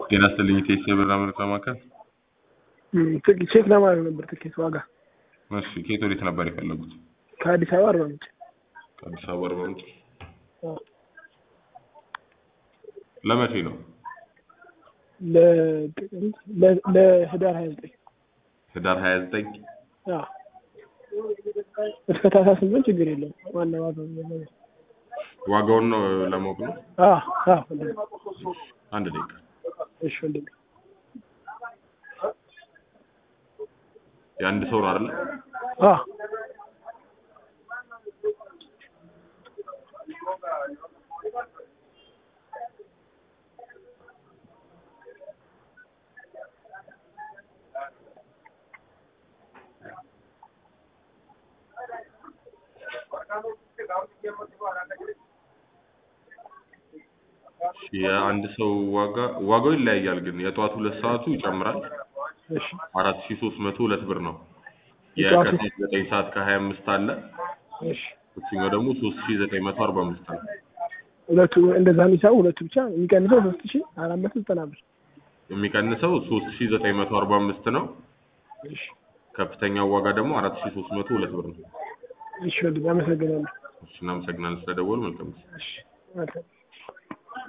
ጤና ይስጥልኝ ቴስ የብር አምልኮ ማዕከል። ትኬት ቼክ ለማድረግ ነበር ትኬት ዋጋ እሺ ከየት ወዴት ነበር የፈለጉት? ከአዲስ አበባ አርባ ምንጭ ከአዲስ አበባ አርባ ምንጭ። አዎ። ለመቼ ነው? ለጥቅምት ለ- ለህዳር ሀያ ዘጠኝ ህዳር ሀያ ዘጠኝ እስከ ታህሳስ ስምንት ችግር የለም። ዋና ዋጋ ዋጋውን ነው ለማወቅ ነው። ወንድሜ አንድ ደቂቃ እሺ ወንድሜ የአንድ ሰው ነው አይደለ? አዎ የአንድ ሰው ዋጋ ዋጋው ይለያያል፣ ግን የጠዋት ሁለት ሰዓቱ ይጨምራል። እሺ አራት ሺ ሶስት መቶ ሁለት ብር ነው። የጠዋቱ? የከሰዓት ዘጠኝ ሰዓት ከሀያ አምስት አለ። እሺ እሱኛው ደግሞ ሶስት ሺ ዘጠኝ መቶ አርባ አምስት ነው። ሁለቱ እንደዛ የሚሳቡ ሁለቱ ብቻ የሚቀንሰው ሶስት ሺ አራት መቶ ዘጠና ብር የሚቀንሰው ሶስት ሺ ዘጠኝ መቶ አርባ አምስት ነው። እሺ ከፍተኛው ዋጋ ደግሞ አራት ሺ ሶስት መቶ ሁለት ብር ነው። እሺ ወንድሜ አመሰግናለሁ እሺ እናመሰግናለን ስለደወሉ። መልካም ጊዜ። እሺ መልካም